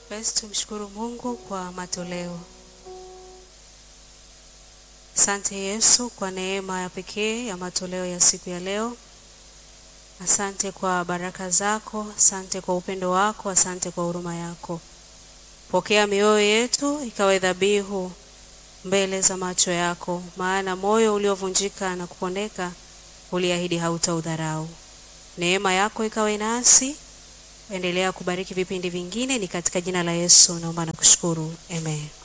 Basi tumshukuru Mungu kwa matoleo. Asante Yesu kwa neema ya pekee ya matoleo ya siku ya leo. Asante kwa baraka zako, asante kwa upendo wako, asante kwa huruma yako. Pokea mioyo yetu ikawe dhabihu mbele za macho yako, maana moyo uliovunjika na kupondeka uliahidi hautaudharau. Neema yako ikawe nasi, endelea kubariki vipindi vingine, ni katika jina la Yesu naomba na kushukuru, amen.